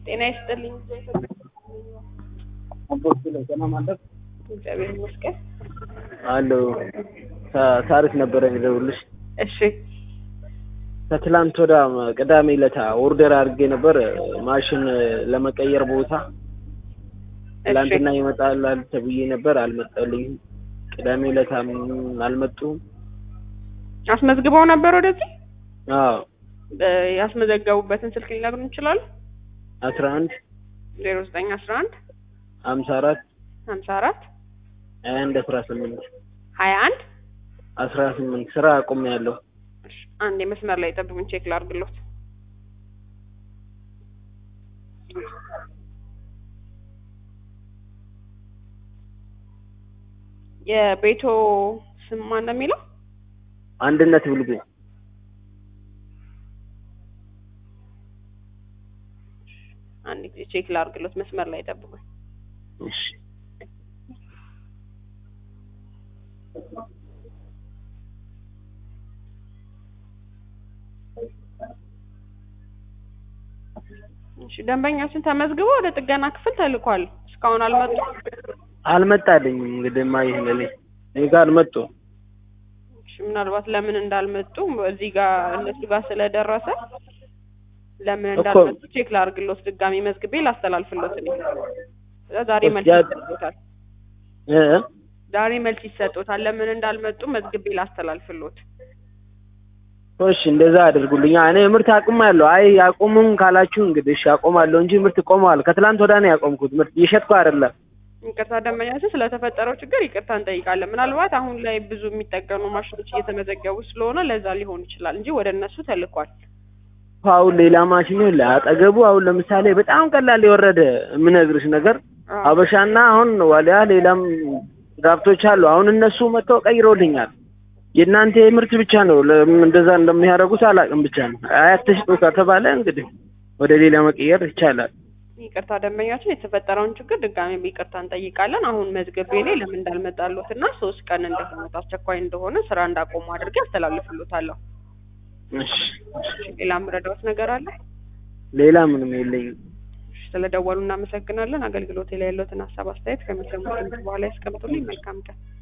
ጤና ይስጥልኝ። እግዚአብሔር ይመስገን። አለው ታሪክ ነበረ የሚደውልሽ እሺ ከትላንት ወዳ ቅዳሜ ለታ ኦርደር አድርጌ ነበር ማሽን ለመቀየር ቦታ ትላንትና ይመጣል ተብዬ ነበር፣ አልመጣልኝም። ቅዳሜ ለታም አልመጡም። አስመዝግበው ነበር ወደዚህ አዎ በ- ያስመዘገቡበትን ስልክ ሊነግሩን ይችላሉ? አስራ አንድ ዜሮ ዘጠኝ አስራ አንድ ሀምሳ አራት ሀምሳ አራት ሀያ አንድ አስራ ስምንት ሀያ አንድ አስራ ስምንት ስራ አቁም ያለው አንድ የመስመር ላይ ጠብቁኝ፣ ቼክ ላድርግሎት። የቤቶ ስም ማን ነው የሚለው? አንድነት ብልጉ አንድ ጊዜ ቼክ ላድርግሎት፣ መስመር ላይ ጠብቁኝ። እሺ እሺ ደንበኛችን ተመዝግቦ ወደ ጥገና ክፍል ተልኳል። እስካሁን አልመጡም። አልመጣልኝም። እንግዲህ ማ ይሄን እኔ እኔ ጋር አልመጡም። እሺ ምናልባት ለምን እንዳልመጡ እዚህ ጋር እነሱ ጋር ስለደረሰ ለምን እኮ- እንዳልመጡ ቼክ ላድርግሎት፣ ድጋሚ መዝግቤ ላስተላልፍሎት እኔ ከዛ ዛሬ መልስ ያ- ይሰጡታል። እ ዛሬ መልስ ይሰጡታል። ለምን እንዳልመጡ መዝግቤ ላስተላልፍሎት። እሺ እንደዛ አድርጉልኛ። እኔ ምርት አቁማለሁ። አይ አቁምም ካላችሁ እንግዲህ እሺ አቆማለሁ እንጂ ምርት ቆመዋል። ከትላንት ወዳ ነው ያቆምኩት። ምርት እየሸጥኩ አይደለም። ይቅርታ ደንበኛችን ስለተፈጠረው ችግር ይቅርታ እንጠይቃለን። ምናልባት አሁን ላይ ብዙ የሚጠገኑ ማሽኖች እየተመዘገቡ ስለሆነ ለዛ ሊሆን ይችላል እንጂ ወደ እነሱ ተልኳል። አሁን ሌላ ማሽን የለ አጠገቡ። አሁን ለምሳሌ በጣም ቀላል የወረደ የምነግርሽ ነገር አዎ። አበሻና አሁን ዋሊያ ሌላም ጋብቶች አሉ። አሁን እነሱ መጥተው ቀይሮልኛል። የእናንተ ምርት ብቻ ነው ለምን እንደዛ እንደሚያደርጉት አላውቅም። ብቻ ነው አያትሽጡ ከተባለ እንግዲህ ወደ ሌላ መቀየር ይቻላል። ይቅርታ ደንበኛችን የተፈጠረውን ችግር ድጋሚ ይቅርታ እንጠይቃለን። አሁን መዝገቤ ላይ ለምን እንዳልመጣሉት እና ሶስት ቀን እንደሆነ አስቸኳይ እንደሆነ ስራ እንዳቆሙ አድርጌ አስተላልፍሎታለሁ። እሺ ሌላ ምረዳዎት ነገር አለ? ሌላ ምንም የለኝም። እሺ፣ ስለደወሉ እናመሰግናለን። አገልግሎት ላይ ያለዎትን ሀሳብ አስተያየት ከሚሰሙት ድምፅ በኋላ ያስቀምጡልኝ። መልካም ቀን።